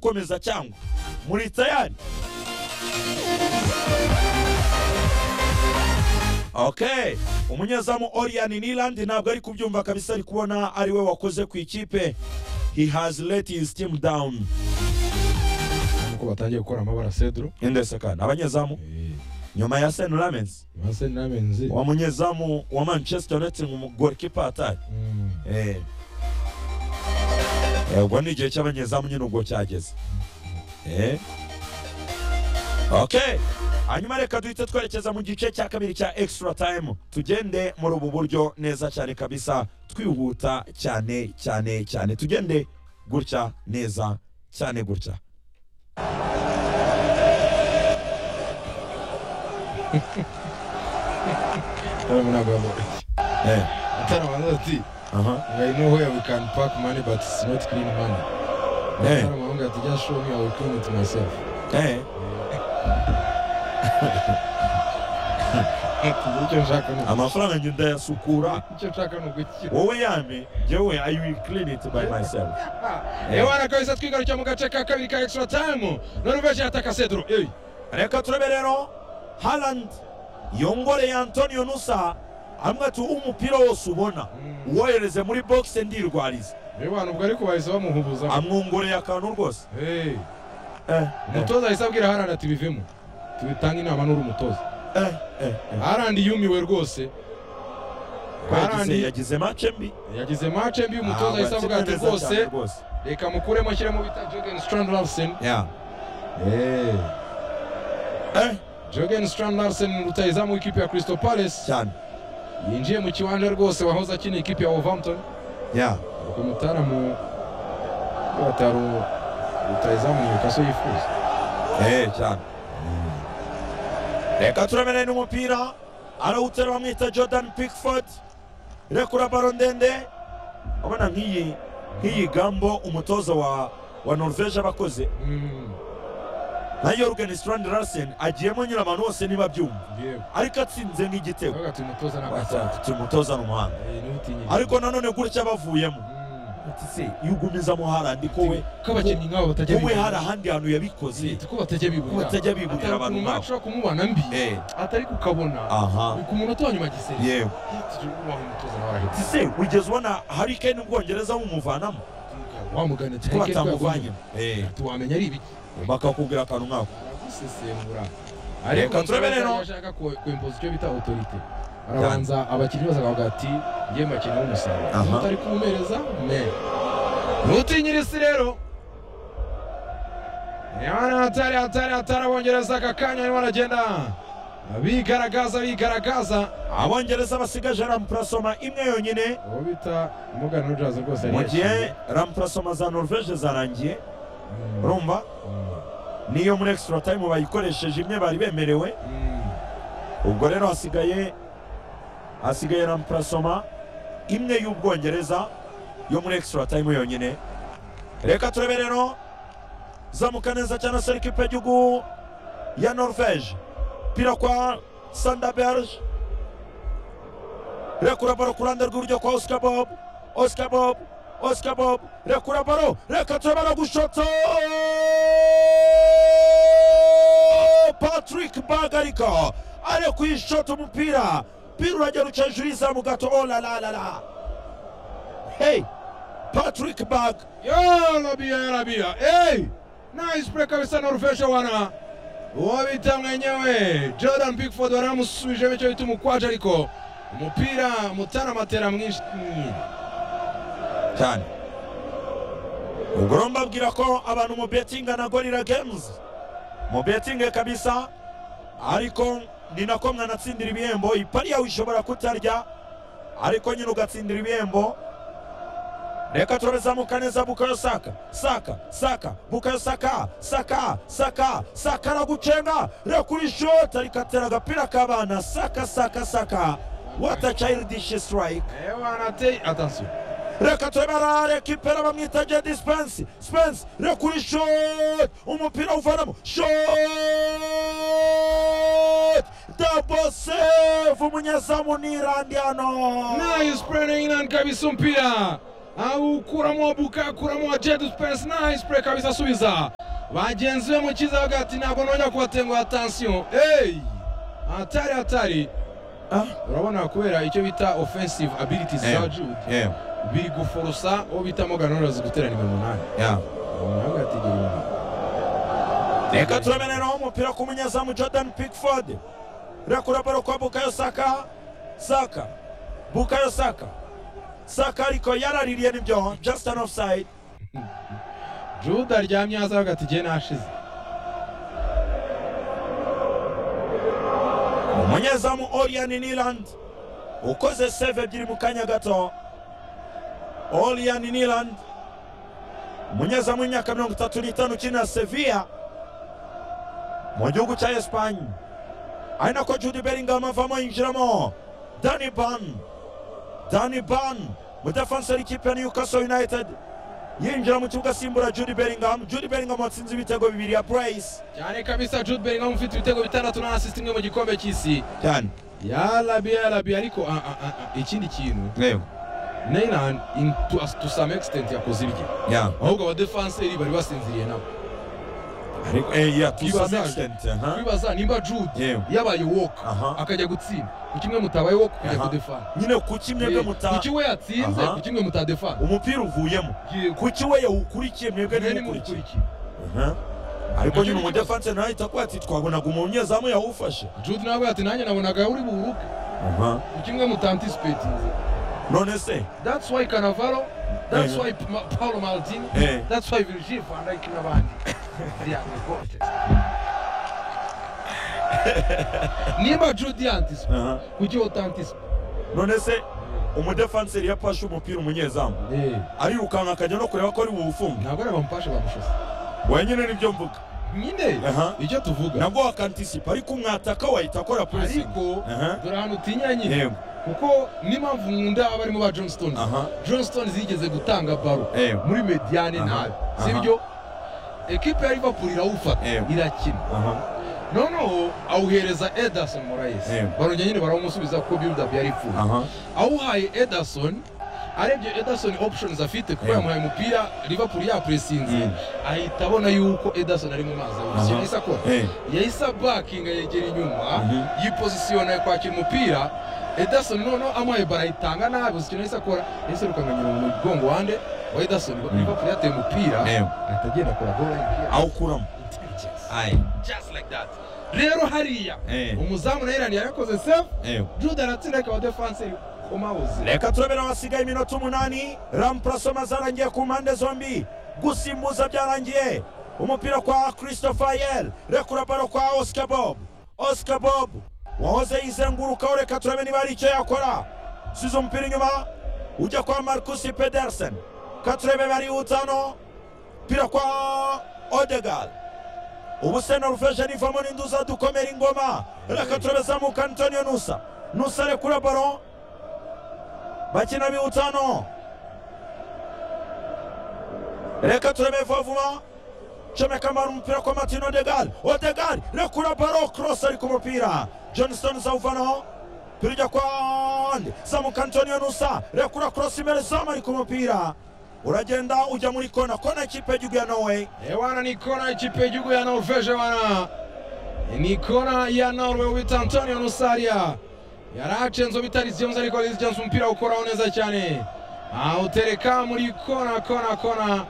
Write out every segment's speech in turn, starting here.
gukomeza cyangwa muri tayari okay umunyezamu Orian Niland ntabwo ari kubyumva kabisa ari kubona ari we wakoze ku ikipe he has let his team down uko batangiye gukora amabara cedro indese kandi abanyezamu nyuma ya Sen Ramens base namenzi wa munyezamu wa Manchester United mu goalkeeper atari eh Eh, ubwo ni igihe cy'abanyezamu nyine ubwo cyageze eh okay hanyuma reka duhite twerekeza mu gice cya kabiri cya extra time tugende muri ubu buryo neza cyane kabisa twihuta cyane cyane cyane tugende gutya neza cyane gutya eh atarabanza ati aha I know where we can pack money but it's not clean money eh atarabanza ati just show me I will clean it myself eh icyo nshaka ni amafaranga njye ndayasukura icyo nshaka ni ugukira wowe yame jyewe i will clean it by myself Eh. ewana kabisa twigarukira mu gace ka kabiri ka extra time noruveje yataka cedro Ey, reka turebe rero harand yongoreye antonio nusa hamwe ati umupira wose ubona Mm. uwohereze muri bogisi ndirwariza ewana ubwo ariko bahise bamuhubuza amwongoreye akantu rwose Ey, Eh, eh, umutoza ahise abwira harana ati bivemo tubitanga inama n'uri umutoza eh, eh, eh. harandi yumiwe rwose Ko yagize- harandi yagize mace mbi yagize mace mbi umutoza Ah, ahise avuga ati bakineze rwose cyane rwose reka mukuremo ashyiremo bita jogen strand larsen Yeah. Eh, jogen strand larsen rutayizamu w'ikipe ya crystal palace cyane yinjiye mu kiwanja rwose wahoze akina ikipe ya wolverhampton Yeah. ubwo mutaramu batari rutayizamu newcastle yifuza Eh, cyane reka turamenye n'umupira arawutera bamwita jordan pickford rekura baro ndende urabona nk'iyi nk'iyi gambo umutoza wa wa norvege aba akoze Mm, na yorgen strand larsen agiyemo nyura abantu bose niba abyumva yewe. ariko atsinze nk'igitego Avuga ati umutoza ntabwo atsanga. Ati, ati umutoza ni umuhanga Eh, ntutinye. ariko nanone gutya bavuyemo Mm. ati se iyo ugumizamo harandi ko we ko abakinnyi nk'abo batajya wowe hari bibura ahandi hantu yabikoze ko batajya ko bibura batajya biburira atari abantu ukuntu nk'abo match ushobora kumubona mbi Eh, atari kukabona aha ku munota wa nyuma giseri yewe ese wigeze ubona hari kane ubwongereza bumuvanamo wamugana ko batamuvanyemo Eh, tuwamenya ari ibiki bakakubwira akantu nkako baragusesengura Reka turebe rero. ashaka ku- kwempoza icyo bita autorite arabanza abakinnyi bose akavuga ati yewe mbakeneye umusaruro Aha. utari kuwumereza me nutinyirisi rero Yabana hatari hatari hatari abongereza aka kanya barimo baragenda bigaragaza bigaragaza abongereza basigaje rampurasoma imwe yonyine uwo bita Morgan Rogers rwose mu gihe rampurasoma za norvege zarangiye urumva niyo muri extra time bayikoresheje imwe bari bemerewe ubwo rero hasigaye hasigaye rampurasoma imwe y'ubwongereza yo muri extra time yonyine reka turebe rero zamuka neza cyane se ekipe y'igihugu ya norvege pira kwa sandaberge rekura baro ku ruhande rw'iburyo kwa oscar bob oscar bob oscar bob rekura baro reka turebe no gushota patrick bagarika ari kuyishota umupira pira urajya ruca hejuru y'izamu gato oh la la la la hey patrick bag yo rabia ya rabia hey nice play kabisa norveshe wana uwo bita mwenyewe jordan pickford waramusubije bityo bita umukwaje ariko umupira mutara matera mwinshi cyane ubwo rero mbabwira ko abantu mu betinga na gorira games mu betinge kabisa ariko ni nako mwanatsindira ibihembo ipari yawe ishobora kutarya ariko nyine ugatsindira ibihembo reka turabizamuka neza bukayo saka saka saka bukayo saka saka saka saka aragucenga reka urishota rikatera agapira k'abana saka saka saka what a childish strike ewanate atansiyo reka turabara rekipera bamwita jedi spense spense rekuri shot umupira uvanamo shot dabo save umunyezamu ni irandiyano nice play na inan kabisa mpira aukuramo buka akuramo wa jed spence nice play kabisa subiza bagenzi be mu kiza bavuga ati ntabwo nongera kubatenguha atansiyo eyi hatari hatari urabona kubera icyo bita offensive abilities za jude yewe biri guforosa uwo bita morgan Rollins guteranirwa umunani yewe umuhanga ati gira inama reka turameneraho umupira ku munyezamu jordan pickford rekura baro kwa bukayo saka saka bukayo saka saka ariko yaraririye nibyo just an offside jude aryamye hasi avuga ati igihe nashize umunyezamu orian niland ukoze save ebyiri mu kanya gato orian niland umunyezamu w'imyaka mirongo itatu n'itanu ukinira sevilla mu gihugu cya esipanye ari nako jude bellingham avamo yinjiramo dani ban dani ban umudefansi w'ikipe ya newcastle united yinjira mu kibuga asimbura jude bellingham jude bellingham watsinze ibitego bibiri ya price cyane kabisa jude bellingham ufite ibitego bitandatu na assist imwe mu gikombe cy'isi cyane yarabi yarabi ariko ah, ah, ah, ikindi kintu reba neyland in- to, to some extent yakoze ibye ya ahubwo abadefanseri bari basinziriye nabo ariko eh ya to some Ibazaje. extent aha bibaza nimba jude Yewe. yabaye woke Aha. akajya gutsinda ku kimwe mutabaye woke ukajya Aha. kudefana nyine kuki mwebwe ku muta kimwe yatsinze Aha. ku kimwe mutadefana umupira uvuyemo yego kuki we yawukurikiye mwebwe mwene ntimukurikiye mukurikiye Aha. ariko nyine umudefansi nawe ahita kuba ati twabonaga umunyezamu yawufashe jude nawe ati nanjye nabonaga uri buruke Aha. ku kimwe mutantisipeitinze none se that's why canavaro that's Yego. why Ma- paulo maldini Eh. that's why virgil van dijk n'abandi Yeah, my God. nimba jude yantisipe Aha. kuki utantisipe none se umudefanseri yapashe umupira umunyezamu arirukanka akajya no kureba ko ari buwufunge ntabwo ari abamufashe bamushose wenyine nibyo mvuga nyine Aha. icyo tuvuga nabwo wakantisipa ariko umwataka wahita akora pressing ariko Aha. dore ahantu utinya nyine yego kuko n'impamvu nkunda abarimo ba john stones aha john stones yigeze gutanga baro yego muri mediane Aha. nabi Aha. sibyo ekipe ya liverpool irawufata Yego. irakina aha noneho awuhereza ederson morayesi Yego. barongera nyine baramusubiza ko build-up yari ipfuye aha awuhaye ederson arebye ederson options afite kuko Yego. yamuhaye umupira liverpool yapuresinze Mm. ahita abona yuko ederson ari mu mazi Aha. abona yahise akora Eh, yahise abakinga yegera inyuma Mhm. yipozisiyona yo kwakira umupira ederson noneho amuhaye bara ayitanga nabi uzi ikintu yahise akora yahise arukanganyira mu mugongo wande wa ederson liverpool yateye umupira Yego. ahita agenda akora goal line awukuramo intelligence ayi just like that rero hariya Eh. umuzamu na irani yarakoze save yego jude aratsinda ariko abadefanse kumabuze reka turabera hasigaye iminota umunani rampurasoma zarangiye ku mpande zombi gusimbuza byarangiye umupira kwa christopher yel rekura baro kwa oscar bob oscar bob wahoze yizengurukaho reka turabe niba hari icyo yakora size umupira inyuma ujya kwa marcus pedersen ka turebe barihuta hano umupira kwa odegal ubu se norvege rivamo n'induza dukomera ingoma reka turabe zamuka antonio nusa nusa rekura baro bakina biwutano reka turebe vavuma comeka mara umupira kwa martin odegal odegal rekura baro cross ari ku mupira johnston zawuvanaho mupira ujya kwa ande zamuka antonio nusa rekura cross imbere zama ari ku mupira uragenda ujya muri kona kona ikipe y'igihugu ya norway ewana ni kona y'ikipe y'igihugu ya norvege wana ni kona ya norway wita antonio nusaria yaracenze bitari james ariko liz james umupira ukoraho neza cyane awutereka muri kona kona kona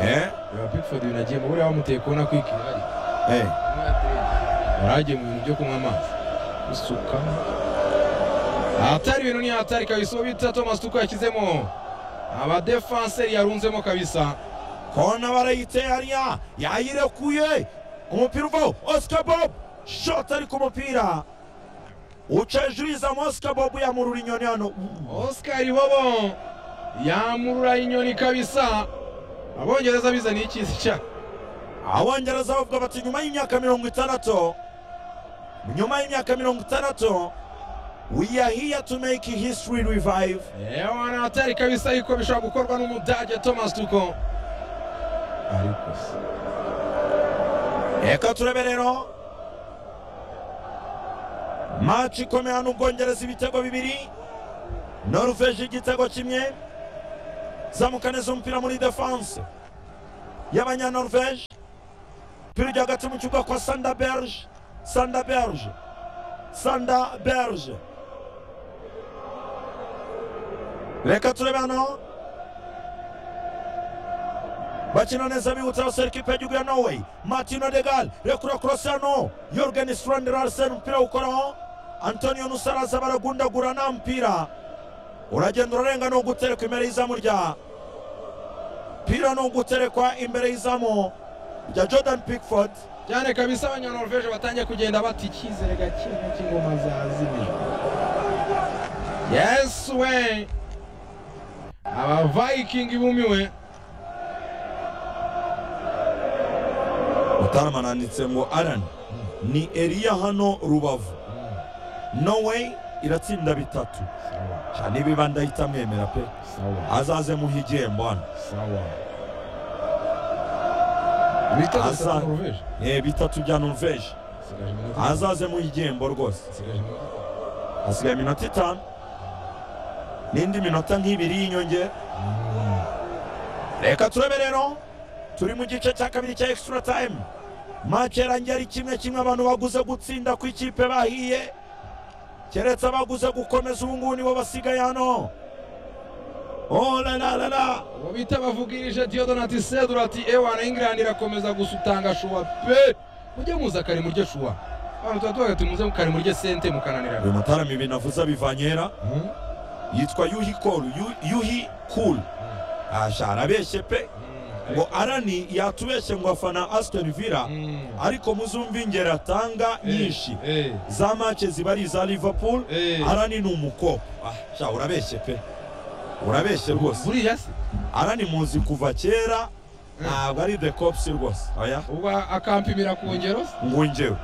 reba pickford ibintu agiye mu buriya bamuteye kona kwikira hari yaragiye mu bintu byo kunywa amazi isuka ahatari ibintu ni hatari kabisa uwo bita thomas tuko yashyizemo abadefanseri yarunzemo kabisa kona barayiteye hariya yayirekuye umupira uvaho oscar bob shot ari ku mupira uca hejuru yizamu oscar bob yamurura inyoni hano oscar bobo yamurura inyoni kabisa abongereza bizaniye ikizi cya abongereza bavuga bati nyuma y'imyaka mirongo itandatu nyuma y'imyaka mirongo itandatu we are here to make history revive ewana hatari kabisa ariko bishobora gukorwa n'umudage thomas tuko ariko se reka turebe rero maci ikomeye hano ubwongereza ibitego bibiri noruveje igitego kimwe zamuka neza umupira muri defanse y'abanyanoruveje umupira ujya hagati mu kibuga kwa sanda berge sanda berge sanda berge reka turebe hano bakina neza bibutsa abasore ikipe y'igihugu ya norway martino degal rekura korosi hano yorgen strandera arsene umupira awukoraho antonio nusaraza baragundagura nta mupira uragenda urarenga ni uguterekwa imbere y'izamu rya pira ni uguterekwa imbere y'izamu rya jordan pickford cyane kabisa abanyanorvege batangiye kugenda bata icyizere gake cy'ingoma zazimijwe yes we abavayikingi bumiwe mutarama nanditse ngo aran ni eriya hano rubavu norway iratsinda bitatu cyane ibiba ndahita mwemera pe sawa azaze muha igihembo hano sawa bitatu Asa- za norvege Eh, bitatu bya norvege Isigaje iminota- azaze muha igihembo rwose isigaje iminota- hasigaye iminota itanu n'indi minota nk'ibiri y'inyongera reka turebe rero turi mu gice cya kabiri cya extra time make yarangiye ari kimwe kimwe abantu baguze gutsinda ku ikipe bahiye keretse abaguze gukomeza ubu ngubu nibo basigaye hano Oh la la la la. uwo bita bavugirije diodonati sedura ati ewana ingilandi irakomeza gusutanga shuwa pe mujye muza kare murye shuwa abantu tuba tuvuga tumuze kare murye sente mukananirana uyu mutarama ibintu avuze abivanyera Hmm? yitwa yuhi koru Yu- yuhi kuru asha arabeshye pe Hmm. ngo arani yatubeshye ngo afana asitoni vila Hmm. ariko muzumve ingero atanga nyinshi Eh, eh, za make ziba ari iza liverpool eh. arani ni umukopo ah, sha urabeshye pe urabeshye rwose buriya se arani muzi kuva kera ntabwo ari the cops rwose oya ubwo akampimira ku ngero se ngo njyewe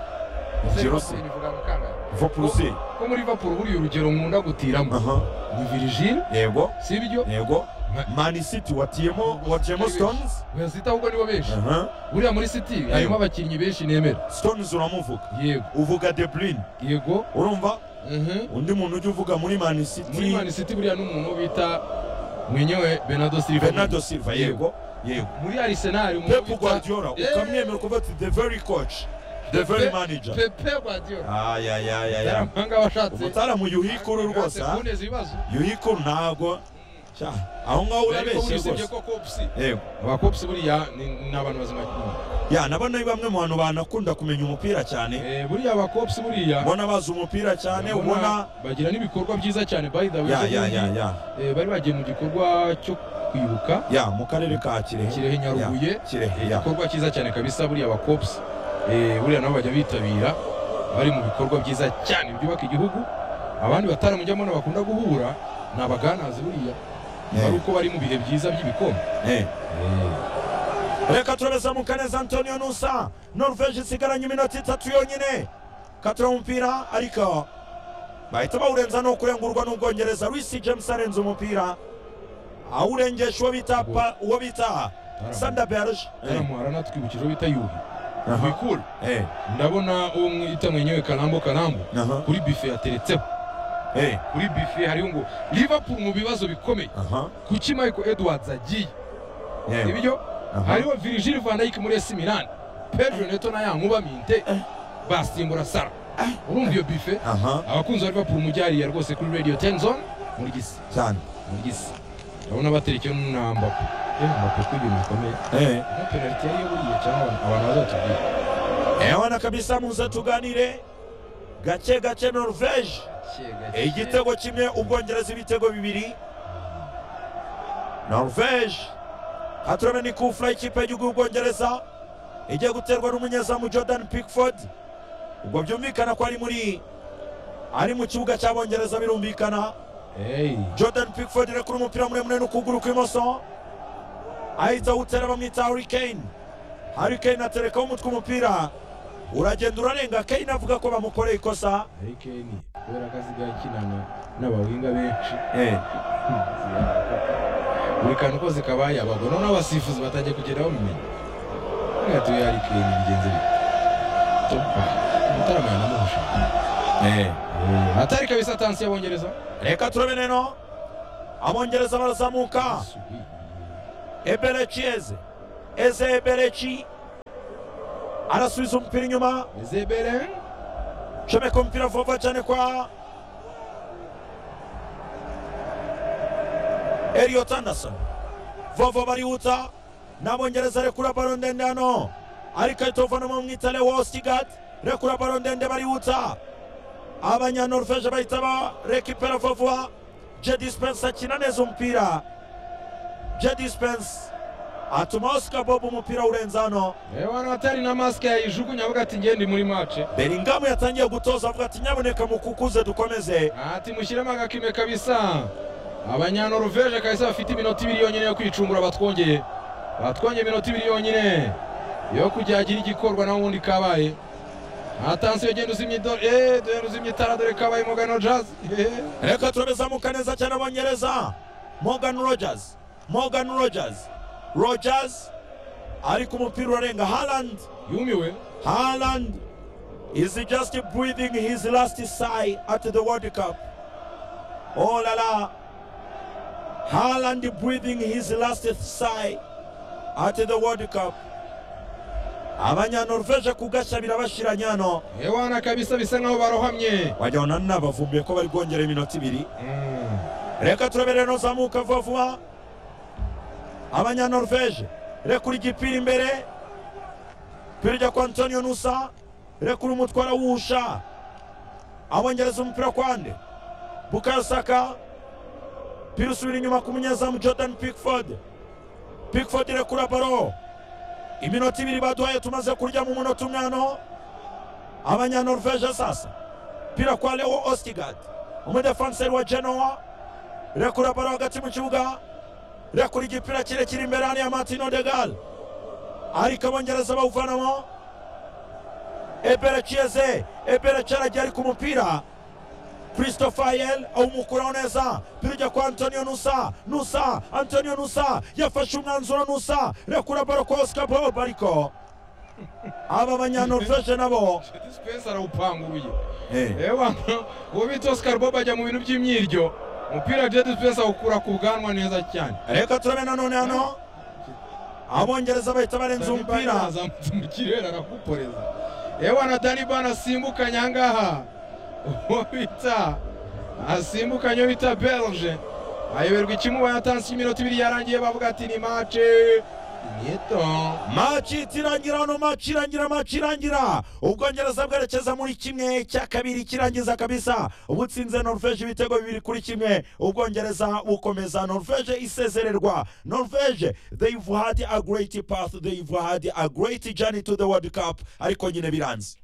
ngero Se, se bivuga mu kangahe? liverpool si ko muri liverpool buriya urugero nkunda gutiramo aha ni virigile yego si byo yego Ma- man city watiyemo watiyemo stones wazita ahubwo nibo benshi aha buriya muri city harimo abakinnyi benshi nemera stones uramuvuga yego uvuga de bruyne yego urumva Mhm. undi muntu ujya uvuga muri man muri city mani city buriya n'umuntu bita mwenyewe benado silva bernardo silva yego yego muri arsenal umuntu pep bita- guardiola Eh. ukamwemera kuvuga ati the very coach the very Pe- manager pepe guardiola ayayayaya yaramanga abashatse umutaramu yuhikuru rwose ha? kuboneza ibibazo yuhikuru ntabwo Sha, aho ngaho urabeshye rwose yego abakopusi buriya ni ni abantu bazima cyane ya nabo ni bamwe mu bantu banakunda kumenya umupira cyane Eh, buriya abakopusi buriya ubona bazi umupira cyane ubona ubona bagira n'ibikorwa byiza cyane by the way ya ya ya ya Eh, bari bagiye mu gikorwa cyo kwibuka ya mu karere ka kirehe kirehe nyarubuye Ya, kirehe ya igikorwa cyiza cyane kabisa buriya abakopusi buriya nabo bajya bitabira bari mu bikorwa byiza cyane byubaka igihugu abandi bataramujyamo bakunda guhura ni abaganazi buriya ari Eh, uko bari mu bihe byiza by'ibikombe eh. reka turabeza mu kaneza antonio nusa norvege isigaranye iminota itatu yonyine katira umupira ariko bahita bawurenza ni ukurengurwa n'ubwongereza Reece james arenze umupira awurengesha uwo bita pa- uwo bita sanda berge Eh, taramuhara natwibukije uwo bita yuhi aha, wikura eh, ndabona uwo mwita mwenyewe karambo karambo aha, kuri bife yateretseho eh, kuri bife hariho ngo liverpool mu bibazo bikomeye aha, kuki michael edwards agiye eh, ibyo aha. hariho virgil van dijk muri esi milani pedro neto na ya nkuba minte basimbura sara urumva iyo bife aha abakunzi ba liverpool mujye hariya rwose kuri radio ten zone muri gisi cyane muri gisi ndabona baterekewe na mbapo mbapo ko ibintu bikomeye eh. na penaliti yari buriya cyangwa abantu bazatubwira ewana kabisa muze tuganire gake gake norvege igitego kimwe ubwongereza ibitego bibiri norvege katurame ni kufura ikipe y'igihugu y'ubwongereza igiye guterwa n'umunyezamu jordan pickford ubwo byumvikana ko ari muri ari mu kibuga cy'abongereza birumvikana Hey. jordan pickford irekura umupira muremure n'ukuguru kw'imoso ahita awutera bamwita hurricane hurricane aterekaho umutwe umupira uragenda urarenga kane avuga ko bamukoreye ikosa Harry Kane kubera ko asigaye akinana n'abawinga benshi buri kantu kose kabaye abagwa noneho abasifuzi batangiye kugenda bamumenya nkatuye Harry Kane bigenze bite topa mutarama yanamuhusha atari kabisa tansi y'abongereza reka turabe rero abongereza barazamuka Subi. eberechi eze eze eberechi arasubiza umupira inyuma ezebere comeka umupira vuba cyane kwa Elliot Anderson vovo barihuta n'abongereza rekura baro ndende hano ariko ahita uvanamo mwitale wosigat rekura baro ndende barihuta abanyanoruveje bahita barekipera vovuwa jedi spense akina neza umupira jedi spense atuma oscar bob umupira urenze hano abantu atari na masike yayijugunya avuga ati ngendi muri mace belingamu yatangiye gutoza avuga ati nyaboneka mukukuze dukomeze ati mushyiremo agakime kabisa abanyanoruveje kabisa bafite iminota ibiri yonyine yo kwicungura batwongeye batwongeye iminota ibiri yonyine yo kujya hagira igikorwa naho ubundi kabaye hatansiyo genda uzimya ido eee dore uzimya itara dore kabaye mugano jazi eee reka turabizamuka neza cyane abongereza morgan rogers morgan rogers rogers ariko umupira urarenga harland yumiwe harland is just breathing his last sigh at the world cup oh la la harland breathing his last sigh at the world cup abanyanorveje kugashya birabashiranye hano ewana kabisa bisa nkaho barohamye wagira ngo nani bavumbuye ko bari bwongera iminota ibiri Mm. reka turabere nuzamuka vuba vuba abanyanorveje rekura igipira imbere ipira ijya kwa antonio nusa rekura umutwara wusha abongereza umupira kwande bukayo saka ipira usubira inyuma ku munyezamu jordan pickford pickford rekura baro iminota ibiri baduhaye tumaze kurya mu munota umwe hano abanyanorveje sasa ipira kwa leo ostigad umudefanseri wa genoa rekura baro hagati mu kibuga rekura igipira kirekire imbere hariya martino de gal ariko abongereza bawuvanamo ebere kiyeze ebere cyaragiye ariko umupira christopher awumukuraho neza pirujya kwa antonio nusa nusa antonio nusa yafashe umwanzuro nusa rekura baro kwa oscar bob ariko aba banyanorveje nabo Spencer arawupanguye Eh. ewana uwo bita oscar bob ajya mu bintu by'imyiryo umupira jedi Spencer awukura ku bwanwa neza cyane reka turabe nanone hano abongereza bahita barenza Danny Ban umupira yazamutse mu kirere araguporeza ewana dani bana asimbukanye ahangaha uwo bita asimbukanye uwo bita belge ayoberwa ikimubaye atanze iminota ibiri yarangiye bavuga ati ni mace nyeto maci irangira hano maci irangira maci irangira ubwongereza bwerekeza muri kimwe cya kabiri kirangiza kabisa ubutsinze norvege ibitego bibiri kuri kimwe ubwongereza bukomeza norvege isezererwa norvege they've had a great path they've had a great journey to the world cup ariko nyine biranze